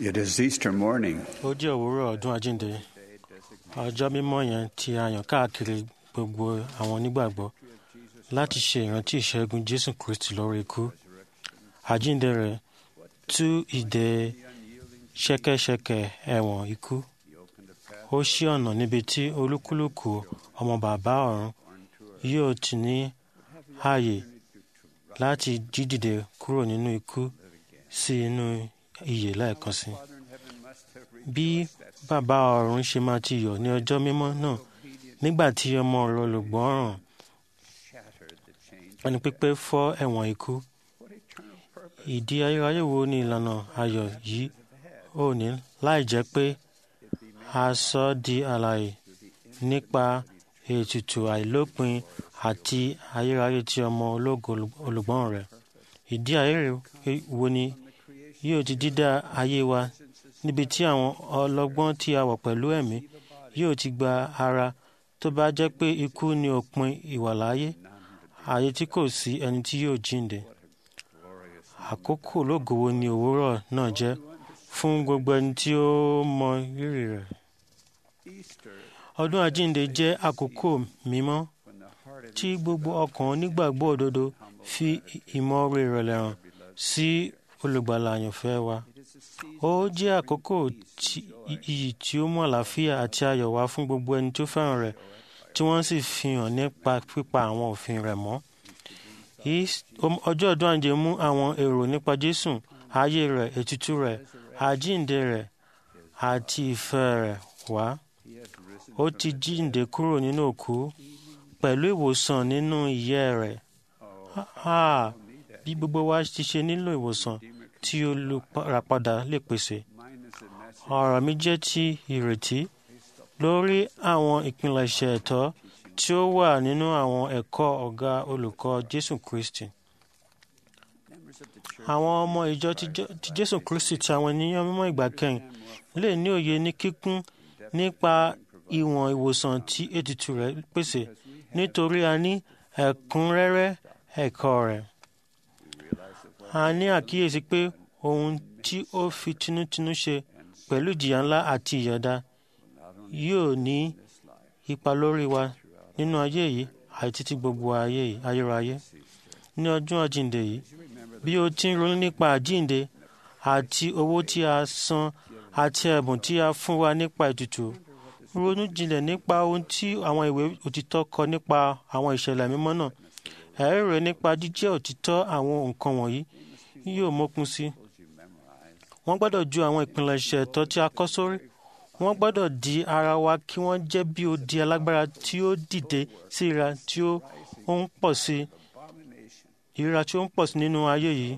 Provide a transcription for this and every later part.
It is Easter morning. ó jẹ́ òwúrọ̀ ọdún àjíǹde ọjọ́ mímọ́ yẹn tí a yàn káàkiri gbogbo àwọn onígbàgbọ́ láti ṣe ìrántí ìṣẹ́gun jésù kristi lórí ikú àjíǹde rẹ̀ tú ìdè ṣẹ̀kẹ̀ṣẹ̀kẹ̀ ẹ̀wọ̀n ikú ó ṣí ọ̀nà níbi tí olúkúlùkù ọmọ bàbá ọ̀run yóò ti ní ààyè láti jí dìde kúrò nínú ikú sí inú ìyè lẹ́ẹ̀kan sí bí bàbá ọ̀run ṣe máa ti yọ̀ ní ọjọ́ mímọ́ náà nígbà tí ọmọ rẹ̀ olùgbọ́ràn ẹni pípé fọ́ ẹ̀wọ̀n ikú ìdí ayérayé wo ni ìlànà ayọ̀ yìí ò ní láì jẹ́ pé a sọ ọ́ di alààyè nípa ètùtù àìlópin àti ayérayé tí ọmọ ológo olùgbọ́n rẹ̀ ìdí ayérayé wo ni yóò ti dídá ayé wa níbi tí àwọn ọlọ́gbọ́n tí a wọ̀ pẹ̀lú ẹ̀mí yóò ti gba ara tó bá jẹ́ pé ikú ni òpin ìwàláyé ayé tí kò sí ẹni tí yóò jíǹde àkókò ológo wo ni òwúrọ̀ náà jẹ́ fún gbogbo ẹni tí ó mọ rírì rẹ̀ ọdún àjíǹde jẹ́ àkókò mímọ́ tí gbogbo ọkàn onígbàgbọ́ òdodo fi ìmọ̀ore ìrẹ̀lẹ̀ hàn sí olùgbàlà àyànfẹ́ wa ó jẹ́ àkókò iyì tí ó mú àlàáfíà àti ayọ̀ wá fún gbogbo ẹni tó fẹ́ràn rẹ̀ tí wọ́n sì fi hàn nípa pípa àwọn òfin rẹ̀ mọ́ ọjọ́ ọdún àjíǹde mú àwọn èrò nípa Jésù ayé rẹ̀ ètùtù rẹ̀ àjíǹde rẹ̀ àti ìfẹ́ rẹ̀ wá ó ti jíǹde kúrò nínú òkú pẹ̀lú ìwòsàn nínú ìyẹ́ rẹ̀ bí gbogbo wa ti ṣe nílò ìwòsàn tí olùràpadà lè pèsè ọ̀rọ̀ mi jẹ́ ti ìrètí lórí àwọn ìpilẹ̀ṣẹ̀ ẹ̀tọ́ tí ó wà nínú àwọn ẹ̀kọ́ ọ̀gá olùkọ́ Jésù Kristi àwọn ọmọ ìjọ ti Jésù Kristi tí àwọn ènìyàn mímọ́ ìgbà kẹyìn lè ní òye ní kíkún nípa ìwọ̀n ìwòsàn tí ètùtù rẹ̀ pèsè nítorí a ní ẹ̀kúnrẹ́rẹ́ ẹ̀kọ́ rẹ̀. a ní àkíyèsí pé ohun tí ó fi tinútinú ṣe pẹ̀lú ìjìyà ńlá àti ìyọ̀dá yóò ní ipa lórí wa nínú ayé yìí àti títí gbogbo ayé yìí ayérayé. ní ọdún àjíǹde yìí bí o ti ń ronú nípa àjíǹde àti owó tí a san àti ẹ̀bùn tí a fún wa nípa ètùtù ronú jinlẹ̀ nípa ohun tí àwọn ìwé òtítọ́ kọ nípa àwọn ìṣẹ̀lẹ̀ mímọ́ náà ẹ̀rí rẹ̀ nípa jíjẹ́ òtítọ́ àwọn nǹkan wọ̀nyí yóò mókun sí. wọ́n gbọ́dọ̀ ju àwọn ìpilẹ̀ṣẹ̀ ẹ̀tọ́ tí a kọ́ sórí wọ́n gbọ́dọ̀ di ara wa kí wọ́n jẹ́ bí odi alágbára tí ó dìde sí ìra tí ó ń pọ̀ sí ìrora tí ó ń pọ̀ sí nínú ayé yìí.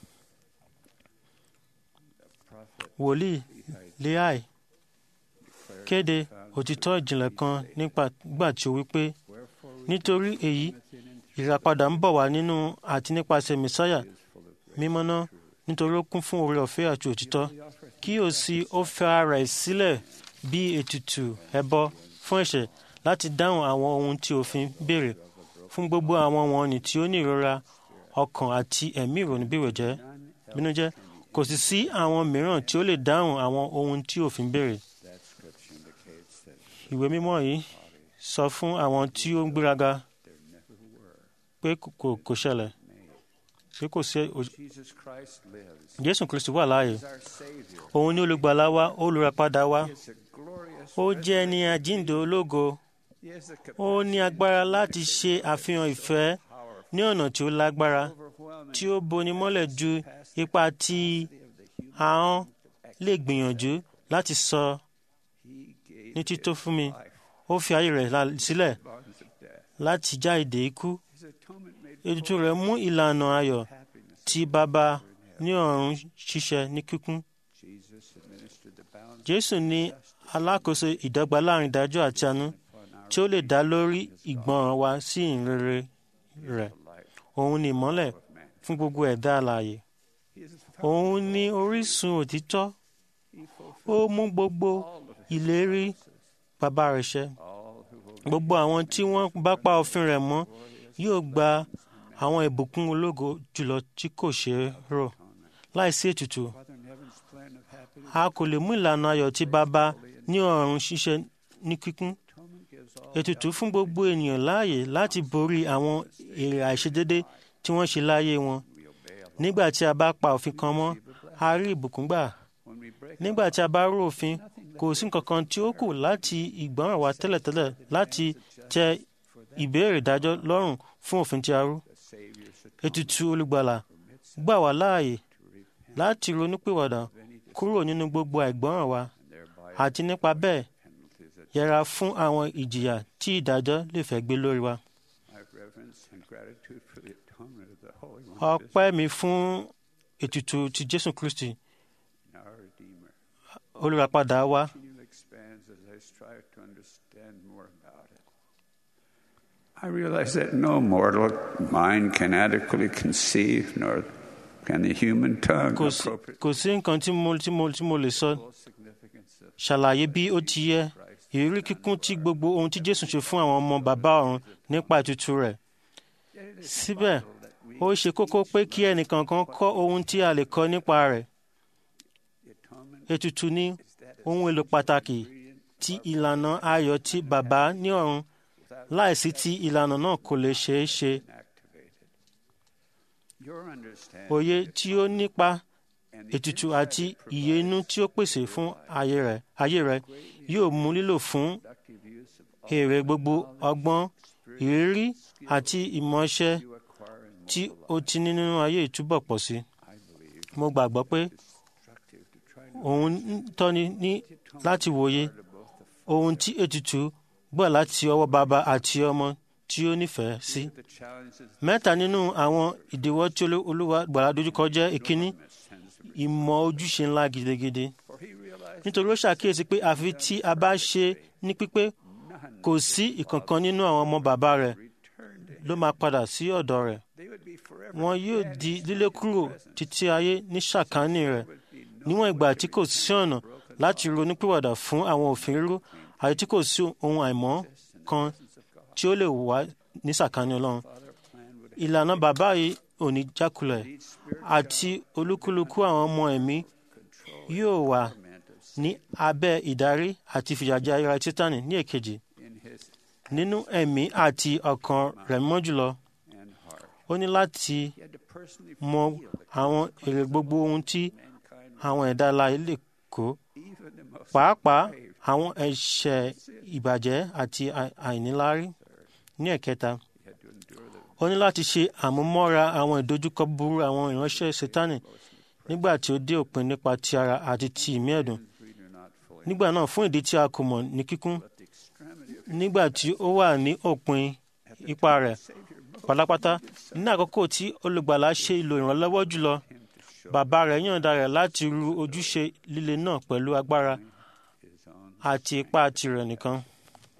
wòlíì leai kéde òtítọ́ ìjìnlẹ̀ kan nígbà tí ó wí pé nítorí èyí ìràpadà ń bọ̀ wá nínú àti nípasẹ̀ mẹ́sáyà mímọ́ náà nítorí ó kún fún oore ọ̀fẹ́ àti òtítọ́ kí ó sì ó fẹ́ ara ẹ̀ sílẹ̀ bí ètùtù ẹbọ fún ẹ̀ṣẹ̀ láti dáhùn àwọn ohun tí òfin béèrè fún gbogbo àwọn wọ̀nnì tí ó ní ìrora ọkàn àti ẹ̀mí ìrònú bínújẹ́ kò sì sí àwọn mìíràn tí ó lè dáhùn àwọn ohun tí òfin béèrè ìwé mímọ́ yìí sọ fún àwọn tí ó ń gbéraga pé kò ṣẹlẹ̀ pé kò sí Jésù Kristi wà láàyè òun ni olùgbàlà wa olùràpadà wa ó jẹ́ ní àjíǹde ológo ó ní agbára láti ṣe àfihàn ìfẹ́ ní ọ̀nà tí ó lágbára tí ó boni mọ́lẹ̀ ju ipa tí ahọ́n lè gbìyànjú láti sọ ní tító fún mi ó fi ayé rẹ̀ sílẹ̀ láti já ìdè ikú ètùtù rẹ̀ mú ìlànà ayọ̀ tí bàbá ní ọ̀run ṣiṣẹ́ ní kíkún. Jésù ní alákòóso ìdọ́gba láàrin ìdájọ́ àti àánú tí ó lè dá lórí ìgbọràn wa sí ìrere rẹ̀. Òun ni ìmọ́lẹ̀ fún gbogbo ẹ̀dá alààyè. Òun ni orísun òtítọ́. Ó mú gbogbo ìlérí bàbá rẹ̀ ṣẹ. Gbogbo àwọn tí wọ́n bá pa òfin rẹ̀ mọ́ yóò gba àwọn ìbùkún ológo jùlọ tí kò ṣeé rò láìsí ètùtù a kò lè mú ìlànà ayọ̀ tí baba ní ọ̀run ṣiṣẹ́ ní kíkún ètùtù fún gbogbo ènìyàn láàyè láti borí àwọn èrè àìṣedédé tí wọ́n ṣe láyé wọn nígbà tí a bá pa òfin kan mọ́ a rí ìbùkún gbà nígbà tí a bá rú òfin kò sí nǹkan kan tí ó kù láti ìgbọ́ràn wa tẹ́lẹ̀tẹ́lẹ̀ láti tẹ ìbéèrè ìdájọ́ lọ́rùn fún òfin tí a rú ètùtù olùgbàlà gbà wá láàyè láti ronúpìwàdà kúrò nínú gbogbo àìgbọ́ràn wa àti nípa bẹ́ẹ̀ yẹra fún àwọn ìjìyà tí ìdájọ́ lè fẹ́ gbé lórí wa. ọpẹ́ mi fún ètùtù ti Jésù Kristi olùràpadà wa. I realize that no mortal mind can adequately conceive, nor can the human tongue kò sí appropriate kò sí nǹkan tí mo tí mo tí mo lè sọ significance of ṣàlàyé bí ó ti yẹ ìrírí kíkún tí gbogbo ohun tí Jésù ṣe fún àwọn ọmọ bàbá ọ̀run nípa ètùtù rẹ̀ síbẹ̀ ó ṣe kókó pé kí ẹnìkankan kọ́ ohun tí a lè kọ́ nípa rẹ̀ ètùtù ní ohun èlò pàtàkì tí ìlànà ayọ̀ tí bàbá ní ọ̀run láìsí tí ìlànà náà kò lè ṣeé ṣe your understanding òye tí ó nípa ètùtù àti ìyè inú tí ó pèsè fún ayé rẹ̀ ayé rẹ̀ yóò mú lílò fún èrè gbogbo ọgbọ́n ìrírí àti ìmọ̀ọ́ṣẹ́ tí ó ti ní nínú ayé ìtúbọ̀ pọ̀ sí. mo gbàgbọ́ pé òun ń tọ́ni ní láti wòye ohun tí ètùtù gbọ́ láti ọwọ́ bàbá àti ọmọ tí ó nífẹ̀ẹ́ sí. the challenges mẹ́ta nínú àwọn ìdíwọ́ tí Olú- olúwa gbàlà dojúkọ jẹ́ ìkíní ìmọ̀ ojúṣe ńlá gidigidi for he realized nítorí ó ṣàkíyèsí pé àfi tí a bá ṣe ní pípé kò sí ìkankan nínú àwọn ọmọ bàbá rẹ̀ returned ló máa padà sí ọ̀dọ̀ rẹ̀ they would be forever wọn yóò di lílé kúrò títí ayé ní ṣàkání rẹ̀ níwọ̀n ìgbà tí kò sí ọ̀nà láti ronúpìwàdà fún àwọn òfin rírú àti tí kò sí ohun àìmọ́ kan tí ó lè wá ní ṣàkání Ọlọ́run ìlànà bàbá yìí ò ní jákulẹ̀ àti olúkúlùkù àwọn ọmọ ẹ̀mí yóò wà ní abẹ́ ìdarí àti ìfìyàjẹ ayérayé Sátánì ní èkejì in his nínú ẹ̀mí àti ọkàn rẹ̀ mọ́ jùlọ and heart ó ní láti he had to personally mọ feel the àwọn èrè gbogbo ohun tí mankind àwọn ẹ̀dá alààyè lè kó even the most pàápàá brave àwọn ẹ̀ṣẹ̀ ìbàjẹ́ àti àì- àìníláárí ní ẹ̀kẹta he had to endure the ó ní láti ṣe àmúmọ́ra àwọn ìdojúkọ búburú àwọn ìránṣẹ́ Sátánì nígbà tí ó dé òpin nípa ti ara àti ti ìmí ẹ̀dùn we do not fully nígbà náà fún ìdí tí a kò mọ̀ ní kíkún at the extremity of nígbà tí ó wà ní òpin ipa rẹ̀ Savior most pátápátá ní àkókò tí olùgbàlà ṣe ìlò ìrànlọ́wọ́ jùlọ him to show bàbá rẹ̀ yọ̀ǹda rẹ̀ láti ru ojúṣe líle náà pẹ̀lú agbára his own àti ipá tirẹ̀ nìkan. I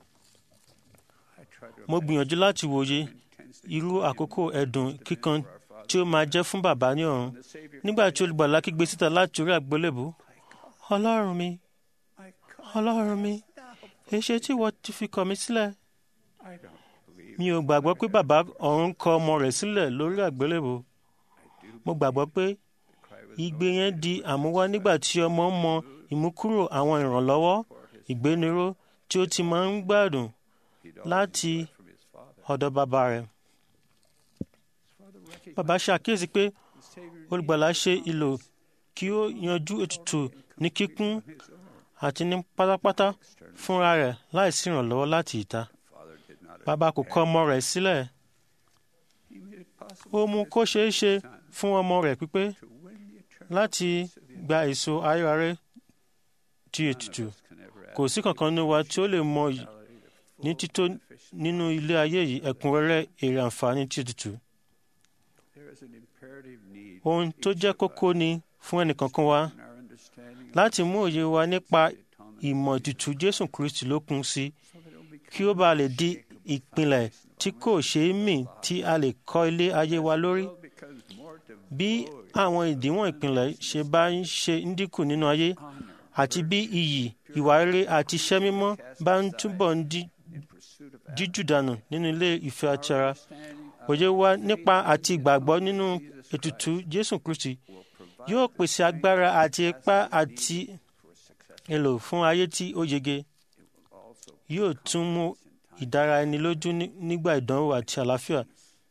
try to mo gbìyànjú láti wòye intensely irú àkókò ẹ̀dùn kíkan tí ó máa jẹ́ fún bàbá ní ọ̀run the Savior nígbà tí olùgbàlà kígbe síta láti orí àgbélébù ọlọ́run mi my God ọlọ́run mi èṣe tí ìwọ ti fi kọ̀ mí sílẹ̀ I don't believe mi ò gbàgbọ́ pé bàbá ọ̀run kọ̀ ọmọ rẹ̀ sílẹ̀ lórí àgbélébù mo gbàgbọ́ pé cry was igbe yẹn di àmúwá nígbà tí ọmọ mọ ìmúkúrò àwọn ìrànlọ́wọ́ ìgbéniró tí ó ti máa ń gbádùn láti from his father ọ̀dọ̀ bàbá rẹ̀. father recognized bàbá ṣàkíyèsí pé the Savior olùgbàlà ṣe ìlò kí ó yanjú ètùtù ní kíkún his own àti ní pátápátá fúnra rẹ̀ láìsí ìrànlọ́wọ́ láti ìta. father did not bàbá kò kọ̀ ọmọ rẹ̀ sílẹ̀ he made it possible ó mú kó ṣeé ṣe fún ọmọ rẹ̀ pípé to win the eternal láti gba èso ayérayé ti ètùtù can ever kò sí kankan nínú wa tí ó lè mọ yìí ní tító nínú ilé ayé yìí ẹ̀kúnrẹ́rẹ́ èrè àǹfààní ti ètùtù there is an imperative need ohun tó jẹ́ kókó ni fún ẹnìkankan wa in our understanding láti mú òye wa nípa of the atonement ìmọ̀ ètùtù Jésù Kristi lókun sí so that it will become kí ó bàa lè di ìpìlẹ̀ tí kò ṣeé mì tí a lè kọ́ ilé ayé wa lórí world becomes more bí àwọn ìdíwọ̀n ìpìlẹ̀ ṣe bá ń ṣe ń dínkù nínú ayé honor àti bí iyì ìwà rere àti iṣẹ́ mímọ́ bá ń túbọ̀ ń di in pursuit of jíjù dànù nínú ilé ìfẹ́ àti ara understanding òye wa nípa àti ìgbàgbọ́ nínú ètùtù Jésù Kristi will provide yóò pèsè agbára àti ipá àti èlò fún ayé tí ó yege yóò tún mú ìdára ẹni lójú ní- nígbà ìdánwò àti àlàáfíà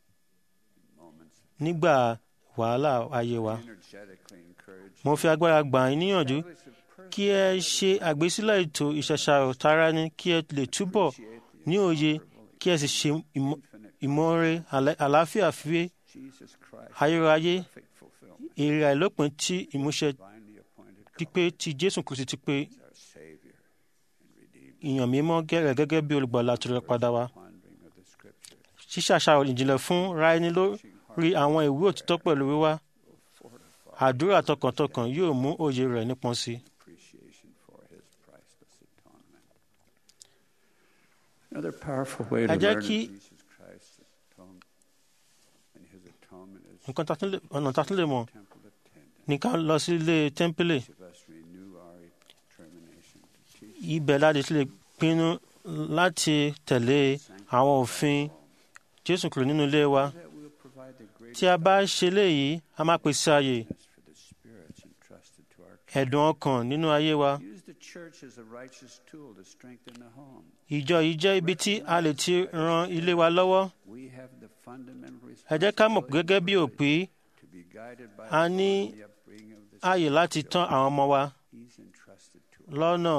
nígbà wàhálà ayé wa. energetically encourage mo fi agbára gbà yín níyànjú kí ẹ ṣe àgbésílẹ̀ ètò ìṣẹ̀ṣàrò tara ní kí ẹ lè túbọ̀ ní òye kí ẹ sì ṣe ìmọ̀- ìmọ̀ọ́re àlẹ́- àlàáfíà fi Jesus Christ, ayérayé perfect fulfillment, èrè àìlópin tí ìmúṣẹ divinely appointed pípé tí jésù kristi ti pé as our Savior and Redeemer. ìyàn mímọ́ gẹ́rẹ̀ gẹ́gẹ́ bí olùgbàlà tó lè padà wá Pondering of the Scriptures ṣíṣàṣàrò ìjìnlẹ̀ fún ráẹni lórí àwọn ìwé òtítọ́ pẹ̀lú wíwá àdúrà tọkàntọkàn yóò mú òye rẹ̀ nípọn sí i. appreciation for His priceless atonement. Another powerful way to Ẹ jẹ́ learn of kí- Jesus Christ's atonement and His atonement is nǹkan tá a tún lè- ọ̀nà tá a tún lè mọ̀ temple attendant. ní ká lọ sí ilé tẹ́ḿpìlì Each of us renew our determination to teach ibẹ̀ láti lè pinnu láti tẹ̀lé àwọn òfin jésù kúrò nínú ilé wa that we'll provide the tí a bá ṣe léyìí a máa pèsè ààyè greatness for the spirits entrusted to our care. ẹ̀dùn ọkàn nínú ayé wa Use the church as a righteous tool to strengthen the home. ìjọ yìí jẹ́ ibi tí a lè ti ran ilé wa lọ́wọ́ We have the fundamental ẹ jẹ́ ká mọ̀ pé gẹ́gẹ́ bí òpí to be guided by a the ní Lord in the upbringing of the ààyè láti tán àwọn ọmọ wa He's entrusted to us. lọ́nà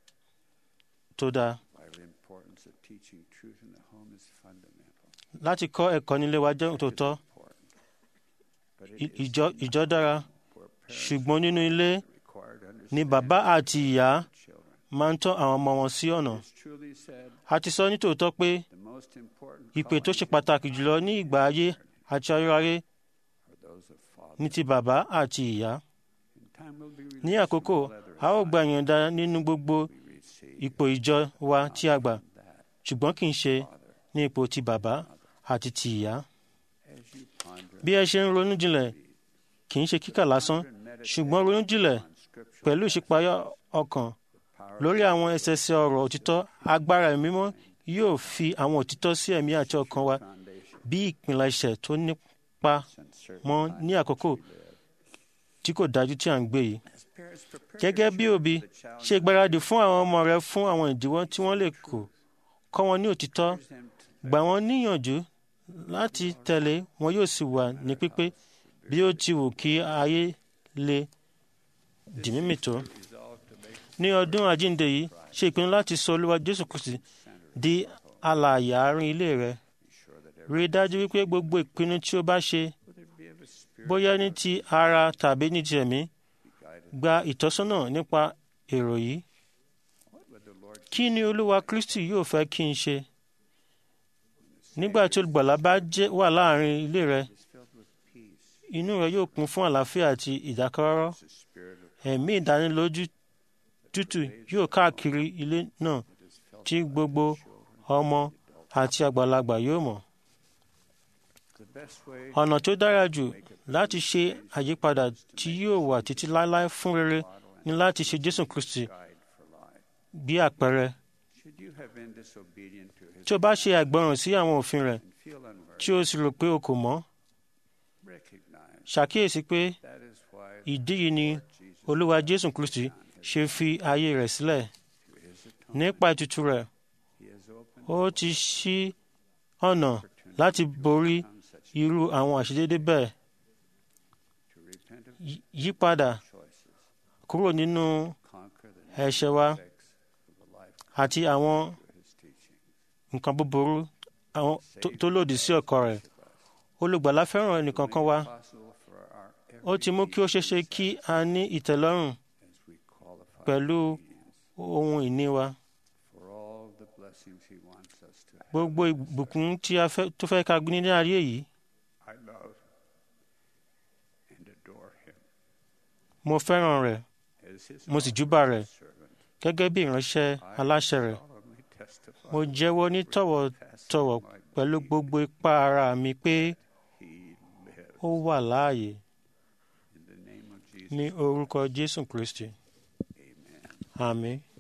tó dáa Vital importance of teaching truth in the home is fundamental. láti kọ́ ẹ̀kọ́ nílé wa jẹ́ tòótọ́ Important. But it I- is ìjọ ìjọ dára where parents ṣùgbọ́n nínú ilé are required to ni understand bàbá àti ìyá children. máa ń tọ́ àwọn ọmọ wọn sí ọ̀nà It's truly said a ti sọ nítòótọ́ pé the most important ìpè tó ṣe callings pàtàkì jùlọ ní ìgbà ayé àti ayérayé are those of father. ní ti bàbá àti ìyá In time we'll be ní released àkókò from all other a ó gba ìyọ̀ǹda nínú gbogbo we receive ipò ìjọ wa tí a gbà that ṣùgbọ́n kì í ṣe father ní ipò ti bàbá àti ti ìyá as you ponder bí ẹ ṣe ń ronú jinlẹ̀ kì í ṣe kíkà lásán and meditate ṣùgbọ́n ronú jinlẹ̀ on scriptural pẹ̀lú ìṣípayá ọkàn power lórí àwọn ẹsẹsẹ ọ̀rọ̀ òtítọ́ agbára ẹ̀mí mímọ́ yóò fi àwọn òtítọ́ sí ẹ̀mí àti ọkàn wa foundation bí ìpilẹ̀ṣẹ̀ tó nípa and certain mọ́ ní àkókò tí kò dájú tí à ń gbé yìí. as parents prepare gẹ́gẹ́ bí their òbí children for the challenge ṣe ìgbáradì fún àwọn ọmọ rẹ fún àwọn ìdíwọ́ tí wọ́n lè kó kọ́ wọn ní òtítọ́ them to gbà wọ́n níyànjú láti tẹ̀lé wọn yóò sì wà ní pípé bí ó ti wù kí ayé le dì mímì tó. resolve to make ní ọdún àjíǹde yìí ṣe ìpinnu láti sọ olúwa jésù kristi di alààyè àárín ilé rẹ sure that rí i dájú wípé gbogbo ìpinnu tí ó bá ṣe whether it be of a spirit bóyá ní ti ara tàbí ní ti ẹ̀mí be guided gba ìtọ́sọ́nà nípa èrò yìí what would the Lord kí ni olúwa kristi yóò fẹ́ kí n ṣe nígbà tí olùgbàlà bá jẹ́ wà láàrin ilé rẹ is filled with peace inú rẹ yóò kún fún àlàáfíà àti ìdákọ́rọ́rọ́ the spirit of ẹ̀mí ìdánilójú tútù yóò káàkiri ilé náà is felt tí gbogbo ọmọ àti àgbàlagbà yóò mọ̀ the best way ọ̀nà tó dára jù láti ṣe àyípadà tí yóò wà títí láéláé fún rere ni láti ṣe jésù kristi guide for life bí àpẹẹrẹ should you have been disobedient to his tí o bá ṣe àìgbọràn sí àwọn òfin rẹ̀ and feel unworthy tí o sì rò pé o kò mọ̀ recognize ṣàkíyèsí pé that is why ìdí yìí ni Jesus olúwa jésù kristi ṣe fi ayé rẹ̀ sílẹ̀ through his atonement nípa ètùtù rẹ̀ he has opened ó ti ṣí ọ̀nà láti borí on such irú àwọn àṣedédé bẹ́ẹ̀ to repent of Yí- yípadà choices kúrò nínú conquer the ẹ̀ṣẹ̀ wa effects of the life àti àwọn through his teaching nǹkan búburú àwọn tó- tó lòdì sí ọkọ rẹ̀ olùgbàlà fẹ́ràn ẹnìkankan wa possible for our ó ti mú kí ó ṣeéṣe kí a ní ìtẹ́lọ́rùn as we qualify pẹ̀lú ohun ìní wa for all the blessings he wants us to have gbogbo ìbùkún tí a fẹ́ tó fẹ́ ká gbé ní ayé yìí I love and adore him mo fẹ́ràn rẹ̀ as his mo sì júbà rẹ̀ servant gẹ́gẹ́ bí ìránṣẹ́ aláṣẹ rẹ̀ solemnly testify mo jẹ́wọ́ ní tọ̀wọ̀tọ̀wọ̀ pẹ̀lú gbogbo ipá ara mi pé he lives ó wà láàyè in the name of Jesus ní orúkọ jésù kristi amen àmín